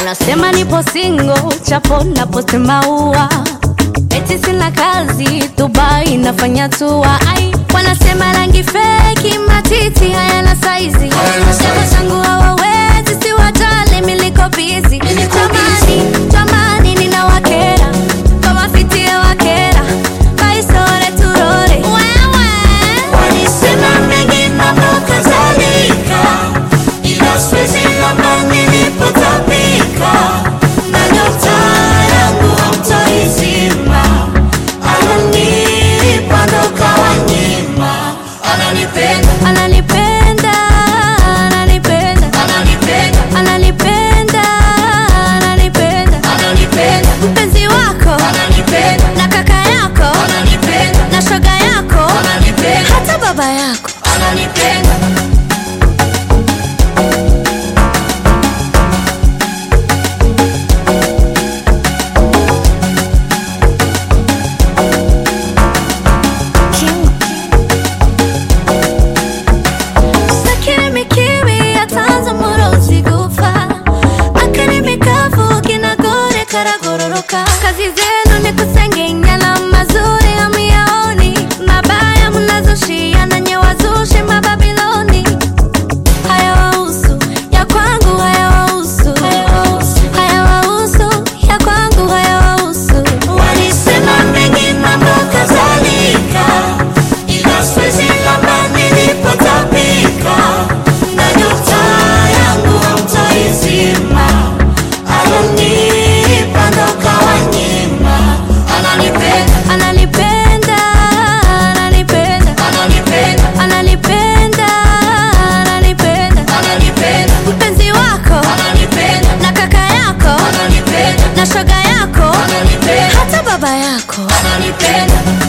wanasema nipo singo, chapo na posti maua, eti sina kazi, Dubai nafanya tua. Ai, wanasema rangi feki, matiti hayana saizi, chama changu hawawezi, si wajali, miliko bizi. Jamani, jamani, ninawakera kama fiti ya wakera, kaisore turore wewe Walisema mengi mambo kadhalika, ila siwezi lamba nilipotapika, na nyota yangu hamtaizima. Ananipa ndo kawanyima, ananipenda, ananipenda ananipenda ananipenda, ananipenda ananipenda ananipenda, mpenzi wako ananipenda, na kaka yako ananipenda, na shoga yako ananipenda, hata baba yako ananipenda. Sakiri kibi atanze murozi gupfa akarimi kavuga inagore karagororoka kazi zenu ni kusengenya na mazuri hamiyaoni mabaya mnazoshia na nyewazushi mababiloni hayawahusu ya kwangu hayawahusu hayawahusu ya kwangu hayawahusu Walisema mengi mambo kadhalika, ila siwezi lamba nilipotapika, na nyota yangu hamtaizima. Ananipa ndo kawanyima, ananipenda, ananipenda ananipenda ananipenda, ananipenda ananipenda ananipenda, mpenzi wako ananipenda, na kaka yako ananipenda, na shoga yako ananipenda, hata baba yako ananipenda.